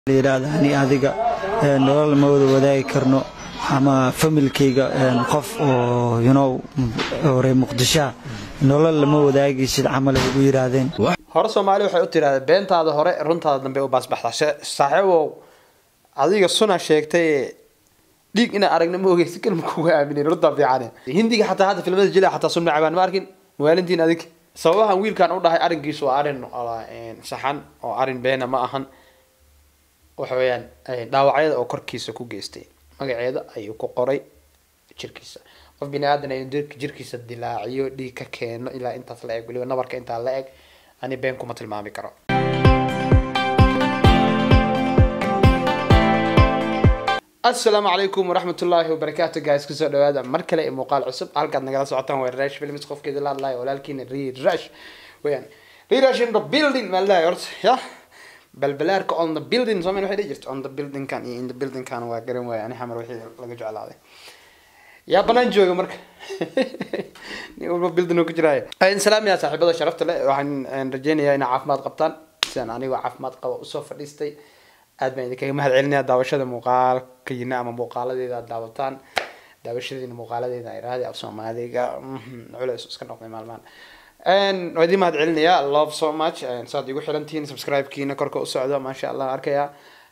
layidhaahda ani adiga nolol ma wada wadaagi karno ama familkayga qof oo yunow reer muqdishoa nolol lama wadaagaysid camal ay ugu yidhaahdeen hore soomaali waxay u tirahdeen beentaada hore runtaada dambe u baasbaxdaa saaxiibow adiga suna sheegtay dhiig inaa aragna ma ogeysi kalma kuga aaminin runtaa fiicane hindiga xataa hadda filmada jila xataa sun macabaan ma arkin mawaalintiin adig sababahan wiilkan u dhahay arrinkiisu waa arrin saxan oo arrin beena ma ahan waxa weeyaan dhaawacyada oo korkiisa ku geystay magaceeda ayuu ku qoray jirkiisa qof bini aadan aynu dirka jirkiisa dilaaciyo dhiig ka keeno ilaa intaas la eg weliba nabarka intaa la eg ani been kuma tilmaami karo asalaamu calaykum waraxmat ullaahi wabarakaatu guys kusoo dhawaada mar kale ee muuqaal cusub halkaad nagala socotaan waa rash films qofkeeda la hadlayo walaalkiina rirash weyaan rirash in the building maa ladahay horta ya balbalaarka on the building soomaali waxay dhihi jirta on the buildingkan iyo in the buildingkan waa garan waaya ani xamar wixii laga jeclaaday yaa banaan jooga marka nin walba building uu ku jiraayo salaamiyaa saaxiibada sharafta leh waxaan rajeynayaa inaa caafimaad qabtaan sidaan anigoo caafimaad qaba usoo fadhiistay aad baan idinkaga mahad celinaya daawashada muuqaalkayina ama muuqaaladeeda aad daawataan daawashadeena muuqaaladeeda iraahdi af soomaaliga culeys iska noqday maalmaan waa idin mahad celinayaa love so much saad igu xirantihiin subscribe-kiina korka u socdo maasha allah arkayaa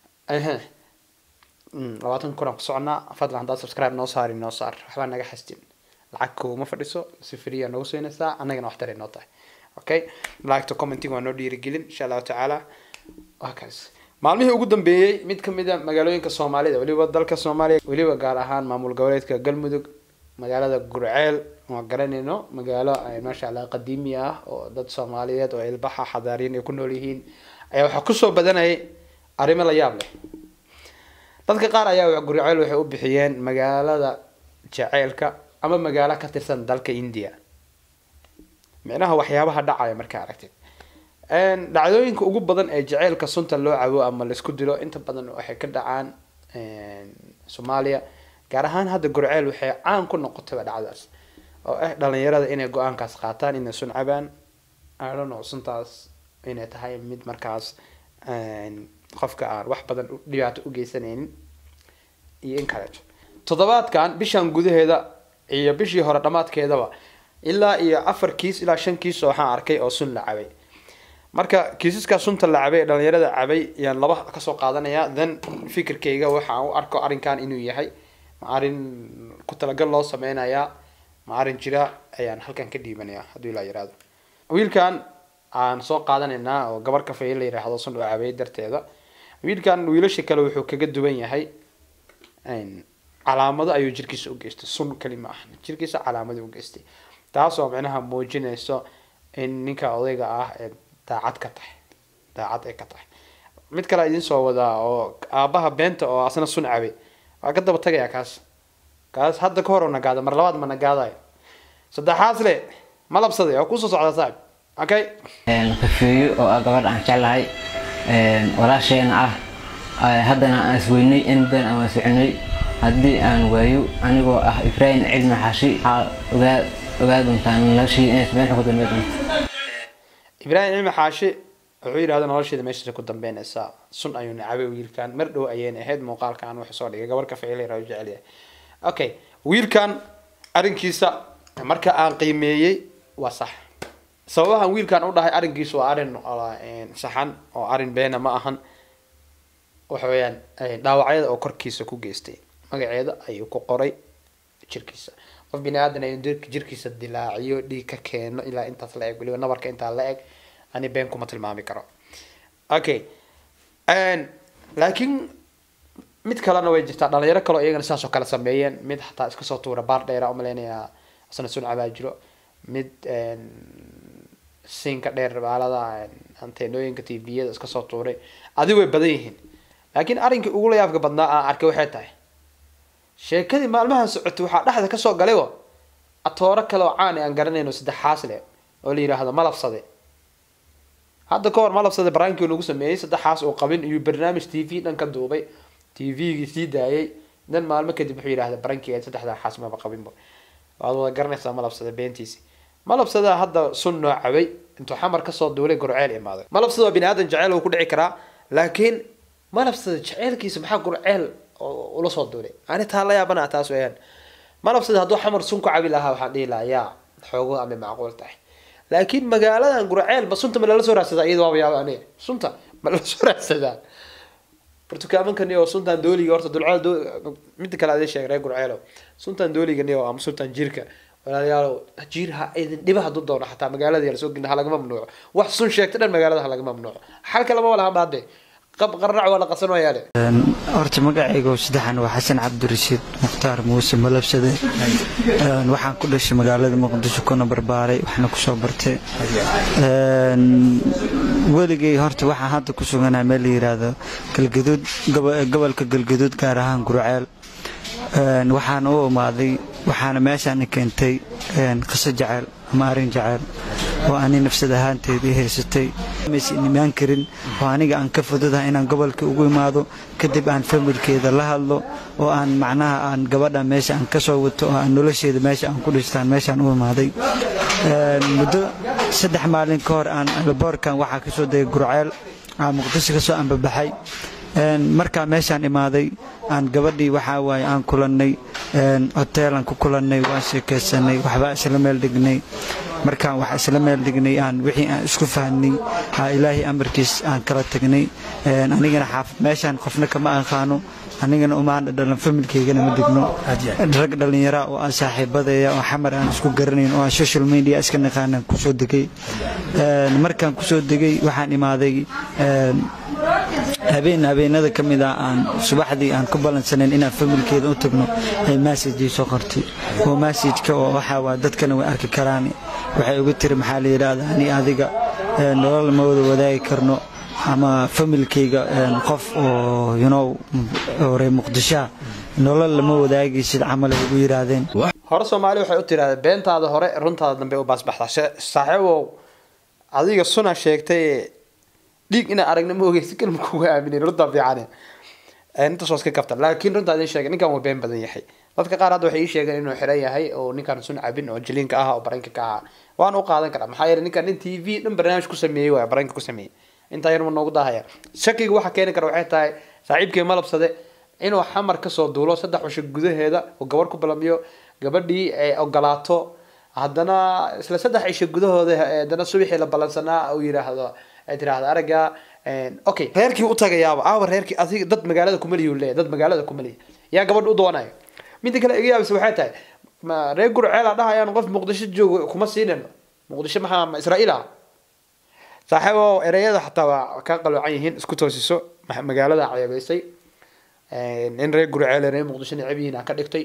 labaatan kun aan ku soconaa fadlan haddaad subscribe noo saari noo saar waxbaa naga xastin lacag kuma fadhiso si free aa noogu siinaysaa annagana wax taray noo tahay okay liketa commenting waa noo dhiirigelin insha allahu tacaala waa kaas maalmihii ugu dambeeyey mid kamid a magaalooyinka soomaalida weliba dalka soomaaliya weliba gaar ahaan maamul goboleedka galmudug magaalada gurceel waa garanayno magaalo maasha allah qadiimi ah oo dad soomaaliyeed oo ilbaxa xadaariin ay ku nool yihiin ayaa waxaa kusoo badanayay arrimo la yaab leh dadka qaar ayaa gurceel waxay u bixiyeen magaalada jaceylka ama magaalo ka tirsan dalka india micnaha waxyaabaha dhacaya markaa aragtid dhacdooyinka ugu badan ee jaceylka sunta loo cabo ama laisku dilo inta badan waxay ka dhacaan soomaaliya gaar ahaan hadda gurceel waxay caan ku noqotayba dhacdaas oo ah dhalinyarada inay go-aankaas qaataan inay sun cabaan adono suntaas inay tahay mid markaas qofka aan wax badan dhibaato u geysanaynin iyo in kaleeto toddobaadkan bishan gudaheeda iyo bishii hore dhammaadkeedaba ilaa iyo afar kiis ilaa shan kiis waxaan arkay oo sun la cabay marka kiisaskaa sunta la cabay ee dhalinyarada cabay ayaan laba kasoo qaadanaya then fikirkayga waxaan u arko arrinkan inuu yahay ma arrin ku talagal loo sameynayaa ma arrin jira ayaan halkan ka dhiibanaya hadduu ilaa yiraahdo wiilkan aan soo qaadanaynaa oo gabar kafay la yiraahdo sun oo cabay darteeda wiilkan wiilasha kale wuxuu kaga duwan yahay calaamado ayuu jirkiisa u geystay sun kali ma aha jirkiisa calaamado u geystay taasoo micnaha muujinayso in ninka odayga ah ee daacad ka tahay daacad ay ka tahay mid kale idin soo wadaa oo aabaha beenta oo asna sun cabay waa ka daba tagayaa kaas kaas hadda ka hor oo nagaada mar labaad ma nagaadayo saddexaas le ma labsaday oo kusoo socdaa saaxib okay kafeeyo oo ah gabadh aan jeclahay walaasheena ah haddana aan isweynay in badan aan waan soconay haddii aan waayo anigoo ah ibraahim cilmi xashi waxaa ogaa ogaa doontaan noloshii inay meesha ku dambe doonto ibraahim cilmi xaashi wuxuu yidhahda nolosheeda meeshaasa ku dambeynaysaa sun ayuu nacabay wiilkan mar dhow ayayna ahayd muuqaalkan wuxuu soo dhigay gabar kafeelera u jecel yahay okay wiilkan arrinkiisa marka aan qiimeeyey waa sax sababahan wiilkan u dhahay arrinkiisu waa arrin saxan oo arrin beena ma ahan waxa weeyaan dhaawacyada oo korkiisa ku geystay magaceeda ayuu ku qoray jirkiisa qof bini aadan aynu dirka jirkiisa dilaaciyo dhiig ka keeno ilaa intaas la eg weliba nabarka intaa la eg ani been kuma tilmaami karo okay laakiin mid kalena way jirtaa dhalinyaro kaleo iyagana sidaas oo kale sameeyeen mid xataa iska soo tuura baar dheera umaleynayaa asna sun cabaa jiro mid siinka dheer baalada anteenooyinka tviyada iska soo tuuray adi way badan yihiin laakiin arrinkii ugu layaabka badnaa aan arkay waxay tahay sheekadii maalmaha socotay waxaa dhexda kasoo galaybo atooro kale oo caani aan garanayno saddexaas le oo la yidhaahdo malabsade hadda ka hor malabsade baraankii nagu sameeyey saddexaas oo qabin iyo barnaamij t v dhan ka duubay t v-gii sii daayay dan maalmo kadib wuxuu yidhahda barankiga saddexdaa xaas maba qabinba waad wada garanaysaa malabsade beentiisi malabsada hadda sun noo cabay intuu xamar kasoo duulay gorceel imaaday malabsada waa bini aadan jaceyl uu ku dhici karaa laakiin malabsada jeceelkiisa maxaa gurceel oo ula soo duulay ani taa la yaabana taas weeyaan malabsada hadduu xamar sun ku cabi lahaa waxaan dhihi lahaa yaa xoogo ama macquul tahay laakiin magaaladan gurceel ba sunta ma lala soo raadsadaa iyada waaba yaaba aniga sunta ma lala soo raadsadaa bartukaamankan oo suntan dooliga horta dulceel doo midda kale adii sheegay reer gurceelo suntan dooligan oo ama suntan jiirka walaalayaalow jiir ha idin dhiba hadduu doono xataa magaalada yala soo gelin ha laga mamnuuco wax sun sheegta dhan magaalada ha laga mamnuuco xalka lama walaha baade qab qarrac waa la qasan wayaale horta magacayga saddexan waa xasan cabdirashiid mukhtaar muuse malabsade waxaan ku dhashay magaalada muqdisho kuna barbaaray waxna kusoo bartay weligay horta waxaan hadda ku suganahay meel la yiraahdo galgaduud gobolka galgaduud gaar ahaan gurceel waxaana u imaaday waxaana meeshaan keentay qiso jaceyl ama arin jaceyl oo ani nafsad ahaanteedii haysatay maysan imaan karin oo aniga aan ka fududahay inaan gobolka ugu imaado kadib aan familkeeda la hadlo oo aan macnaha aan gabadha meesha aan ka soo wato oo aan nolosheeda meesha aan ku dhistaan meeshaan u imaaday muddo saddex maalin ka hor aan laboorkan waxaa kasoo degay gurceel aan muqdisho kasoo ambabaxay markaa meeshaan imaaday aan gabadhii waxaa waaye aan kulannay hoteelaan ku kulannay waan sheekaysanay waxbaa isla meel dhignay markaan wax isla meel dhignay aan wixii aan isku fahnay ilaahay amarkiis aan kala tagnay anigana xaafad meeshaan qofna kama aqaano anigana umaana dhalan familkeygana ma digno rag dhallinyara oo aan saaxiibadaya oo xamar aan isku garanayn oo aan social media iska naqaanan kusoo degay markaan kusoo degay waxaan imaaday habeen habeenada ka mid ah aan subaxdii aan ku balansanayn inaan familkeeda u tagno ay massajii soo qortay oo massajka oo waxaa waa dadkana way arki karaan waxay ugu tiri maxaa la yidhaahdaa ani adiga nolol ma wada wadaagi karno ama familkeyga qof oo yunow reer muqdishoa nolol lama wadaagaysid camal ay ugu yidhaahdeen hore soomaali waxay u tirahdeen beentaada hore runtaada dambe u baasbaxdaa saaxiibow adiga suna sheegtay dhiig inaa aragna ma ogeysi kalma kuga aaminin runtaa fiicane intaas waa iska kaftan laakiin runtaa idin sheegay ninkan waa been badan yahay dadka qaar hadda waxay ii sheegeen inuu xiran yahay oo ninkan sun cabin oo jiliinka ah oo baranka ka ah waan u qaadan karaa maxaa yeelay ninkan nin t v dhan barnaamij ku sameeyey waay baranka ku sameeyey intaa yar ma noogu daahaya shakiga waxa keeni kara waxay tahay saaxiibkii malabsade inuu xamar kasoo duulo saddex cisho gudaheeda oo gabar ku balamiyo gabadhii ay ogolaato haddana isla saddex cisho gudahooda haddana subaxii la ballansanaa uu yidhaahdo ay tiraahdo aragga okay reerkii u tagayaaba aawa reerkii adiga dad magaalada kumaliyu leeyahy dad magaalada kumaliya yaa gabadha u doonayo midda kale iga yaabisa waxay tahay ma reer gurceela dhahayaan qof muqdisho joogo kuma siinayno muqdisho maxaa ma israa'iil ah saaxiibo ereyada xataa waa ka qaloocan yihiin isku toosiso magaalada ceebeysay in reer gurceele reer muqdisho necab yihiin aan ka dhigtay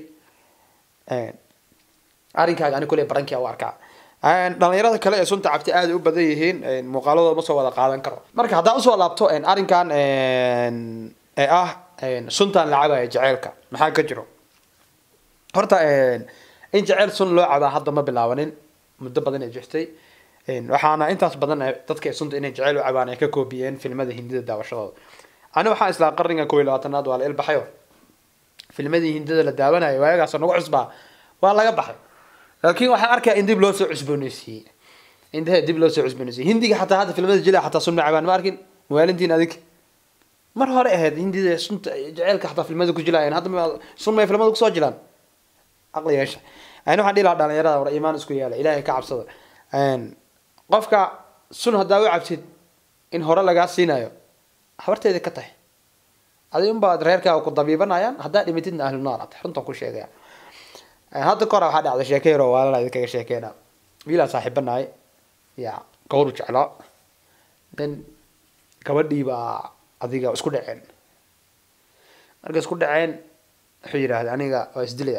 arrinkaaga ani kule barankia u arkaa dhalinyarada kale ee sunta cabti aada u badan yihiin muuqaaladooda ma soo wada qaadan karo marka haddaan usoo laabto arrinkan ee ah suntan la cabaya jeceelka maxaa ka jiro horta in jeceel sun loo cabaa hadda ma bilaabanin muddo badan ay jirtay waxaana intaas badan dadka sunta inay jeceel u cabaan ay ka koobiyeen filmada hindida daawashadooda ani waxaan islaa qarniga kow iyo labaatanaad waa la ilbaxayo filmadii hindida la daawanayo waayagaasoo nagu cusbaa waa laga baxay laakiin waxaan arkaa in dib loo soo cusbooneysiiyey indahe dib loo soo cusbooneysiiyey hindiga xataa hadda filmada jila xataa sun ma cabaan ma arkin mawaalintiin adig mar hore ahayd hindida sunta jeceelka xataa filmada ku jilaayeen hadda sun may filmada kusoo jilaan caqli yeesha ani waxaan dhihi lahaa dhalinyarada war iimaan isku yeela ilaahay ka cabsada qofka sun haddaa u cabsid in hore lagaa siinayo habarteeda ka tahay adi unbaad reerkaaga ku dabiibanayaan haddaa dhimatidna ahlu naar ata runtaan ku sheegaya hadda kahor waxaa dhacday sheeke yaroo waalala idinkaga sheekeyna wiilaan saaxiibanahay ya gawru jeclaa nin gabadhii baa adiga isku dhaceen markay isku dhaceen wuxuu yidhaahday aniga waa isdilaya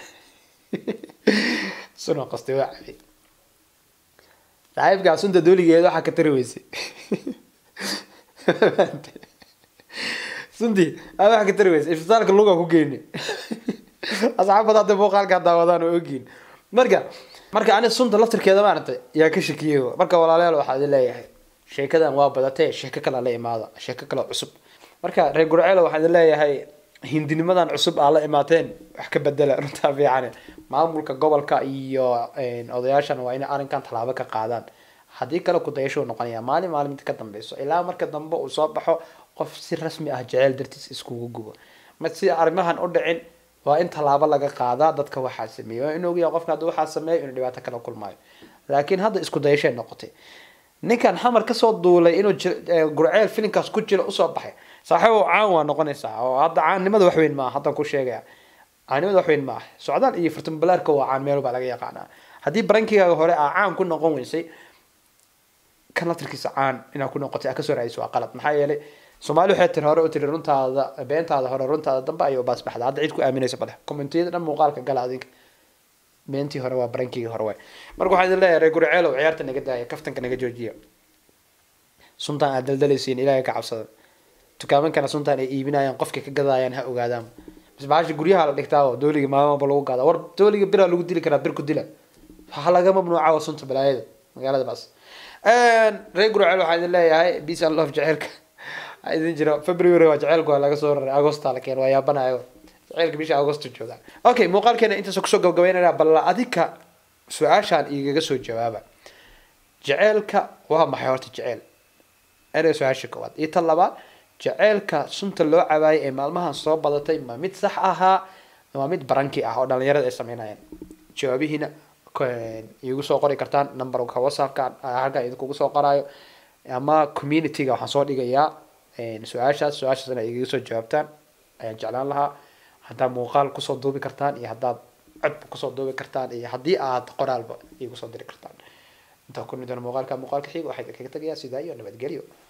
sunoo qastay waa cabay saaxiibkaa sunta dooligeeda waxaa ka tari weysay suntii aa waxaa ka tari weysay isbitaalka lugaa ku geyni asxaabada hadda muuqaalkaa daawadaan oo ogiin marka marka ani sunta laftirkeeda maaragtay yaa ka shakiyey marka walaalayaal waxaa idin leeyahay sheekadan waa badatee sheeko kale la imaada sheeko kale cusub marka reer gurceelo waxaan idin leeyahay hindinimadan cusub aa la imaateen wax ka bedela runtaa fiican maamulka gobolka iyo odayaashan waa inay arrinkan tallaabo ka qaadaan haddii kale ku dayasho noqonaya maalin maalin mid ka dambeyso ilaa marka dambe uu soo baxo qof si rasmi ah jeceyl dartiis iskugu gubo ma si arrimahan u dhicin waa in tallaabo laga qaadaa dadka waxaa sameeyey waa in ogyahay qofka hadduu waxaa sameeyo inuu dhibaato kala kulmaayo laakiin hadda isku dayashay noqotay ninkan xamar kasoo duulay inuu ji- ee, gurceel filinkaas ku jiro usoo baxay saaxiibow caan waa noqonaysaa oo hadda caannimada wax weyn maaha haddaan ku sheegaya caannimada wax weyn maaha socdaal iyo furtambalaarka waa caan meel baa laga yaqaanaa haddii barankigaaga hore aa caan ku noqon weysay kan laftirkiisa caan inaad ku noqotay aa kasoo raadiso waa qalad maxaa yeelay soomaali waxay tiri hore u tiri runtaada beentaada hore runtaada dambe ayuu baas baxda hadda cid ku aaminaysa male commentiyada dhan muuqaalka gala adinka beentii hore waa barankigii hore waay marka waxaan idin leeyahay reer gurceelow ciyaarta naga daaya kaftanka naga joojiya suntaan aad daldalaysiin ilaahay ka cabsada dukaamankana suntaan ay iibinayaan qofkay ka gadayaan ha ogaadaan bas bahasha guryaha la dhigtaa oo dooliga maalmaba lagu gadaa war dooliga bira lagu dili karaa bir ku dila waxa laga mamnuuca waa sunta balaayada magaalada baas reer gurceel waxaan idin leeyahay peace and love jaceylka waxaa idin jira february waa jaceylku waa laga soo raray agosta la keen waa yaabanayo jaceylka bisha agosto jooga okay muuqaalkeena intaas kusoo gabagabeynaya bal adika su-aashaan igaga soo jawaaba jaceylka waa maxay horta jeceyl erey su-aasha koowaad iyo tan labaad jaceylka sunta loo cabaayay ee maalmahan soo badatay ma mid sax ahaa waa mid baranki ah oo dhalinyarada ay sameynayaan jawaabihiina k- iigu soo qori kartaan numberka whatsappka ah, halkan idinkugu soo qoraayo ama communityga waxaan soo dhigayaa su-aashaas su-aashaas inay igaga soo jawaabtaan ayaan jeclaan lahaa haddaad muuqaal kusoo duubi kartaan iyo haddaad codba kusoo duubi kartaan iyo haddii aad qoraalba iigu soo diri kartaan intaa ku nidana muuqaalka muuqaalka xiga waxaa idinkaga tegayaa sidaa iyo nabadgelyo